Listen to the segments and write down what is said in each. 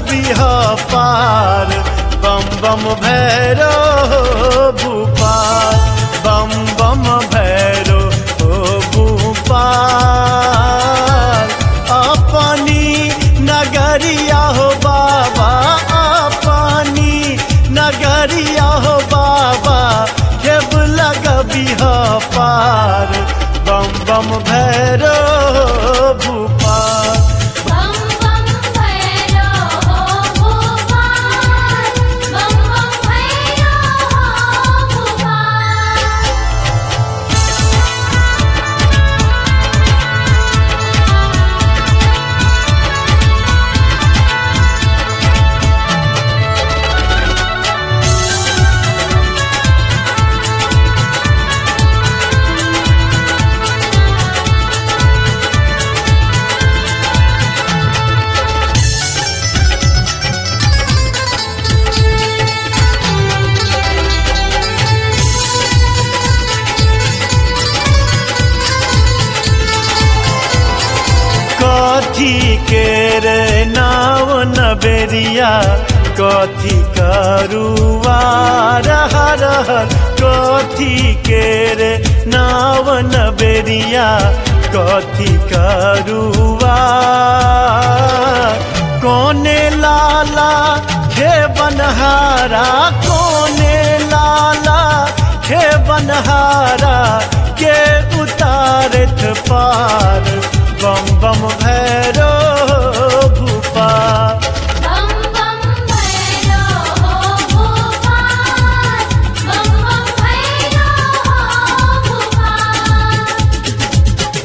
लगबिह पार बम बम भैरो भूपाल बम बम भैरो भूपाल अपनी नगरिया हो बाबा अपनी नगरिया हो बाबा खेब लगबिह पार बम बम भैरो भूपाल बम बम भैरो भोपाल बम बम भैरो भोपाल कथी के रे नाव नबेरिया कथी करुआ रह रहल कथी के रे नाव नबेरिया कथी करुआ कोने लाला खे बनहारा कोने लाला खे बनहारा के उतारत पार बम बम भैरो भूपाल बम बम भैरो भोपाल बम बम भैरो भोपाल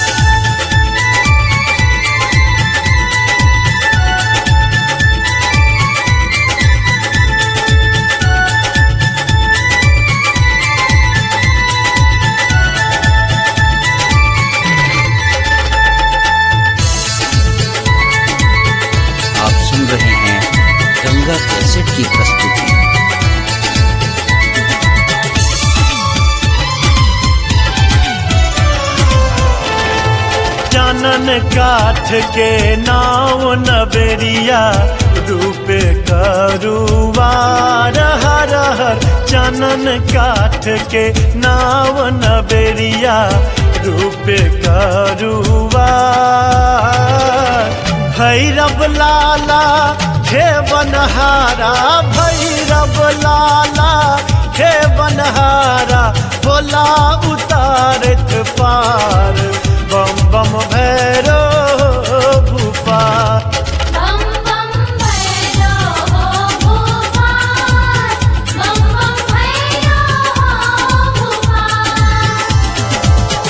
आप सुन रहे हैं गंगा कैसेट की प्रस्तुति जानन काठ के नाव नबेरिया रूपे करुआ रह रहर जानन काठ के नाव नबेरिया रूपे करुआ भैरव लाला हे बनहारा भैरव लाला हे बनहारा भोला उतारत पार बम बम भैरो भूपाल बम बम भैरो भोपाल बम बम भैरो भोपाल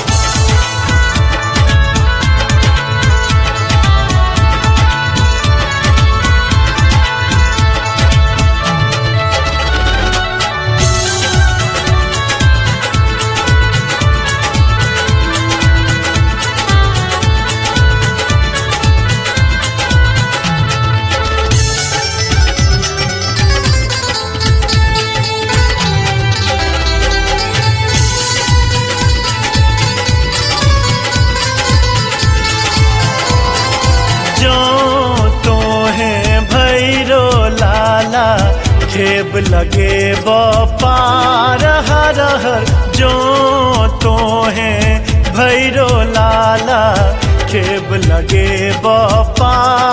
जो तो है भैरो लाला खेब लगे पार हर हर जो तो है भैरो लाला खेब लगे पार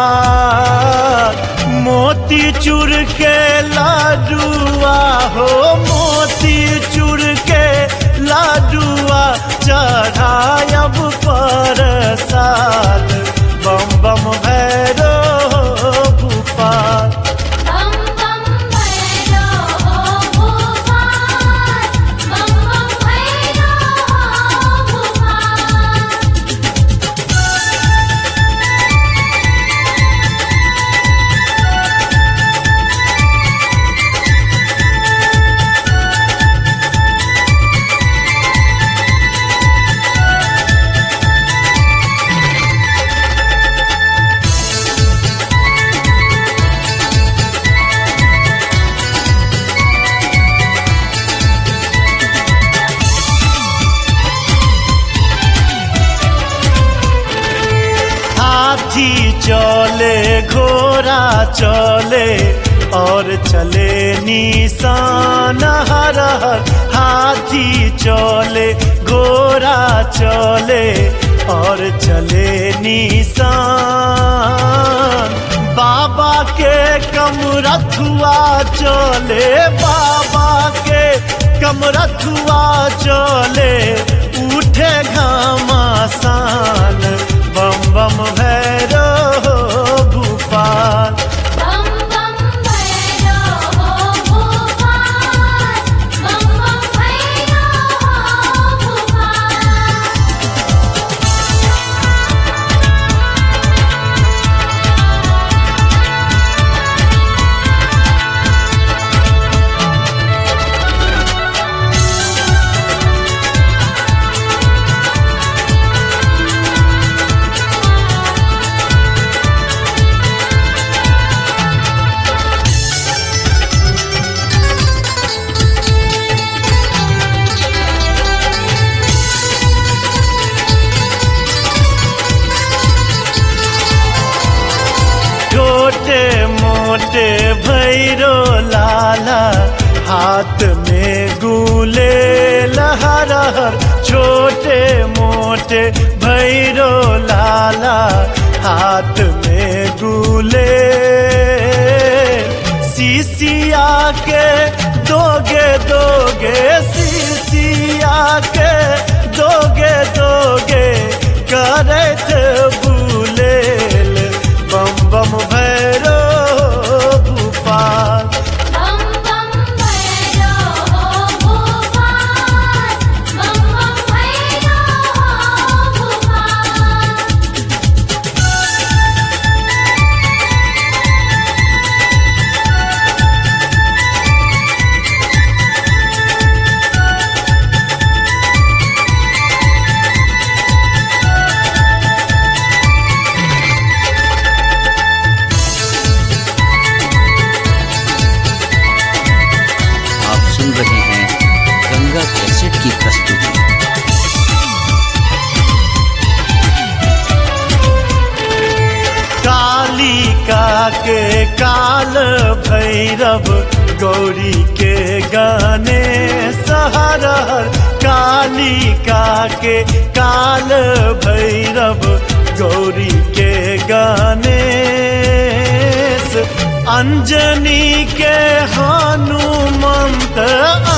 मोती चूर के लाडुआ हो मोती चूर के लाडुआ चढ़ायब पर साल बम बम भैरो भूपाल बम बम भैरो भोपाल बम बम भैरो भोपाल चले घोड़ा चले और चले निशान हर हर हाथी चले घोड़ा चले और चले निशान बाबा के कमरथुआ चले बाबा के कमरथुआ चले उठे घमासान बम बम भैरो भूपाल बम बम भैरो भोपाल बम बम भैरो भोपाल छोटे मोटे भैरो लाला हाथ में गुले लहर छोटे मोटे भैरो लाला हाथ में गुले सीसिया के दोगे दोगे सीसिया के दोगे दोगे करत बुलेल बम बम भैरो भूपाल बम बम भैरो भोपाल बम बम भैरो भोपाल आप सुन रहे हैं गंगा कैसेट की प्रस्तुति कालिका के काल भैरव गौरी के गाने सहरहर कालिका के काल भैरव गौरी के गाने अंजनी के हनुमंत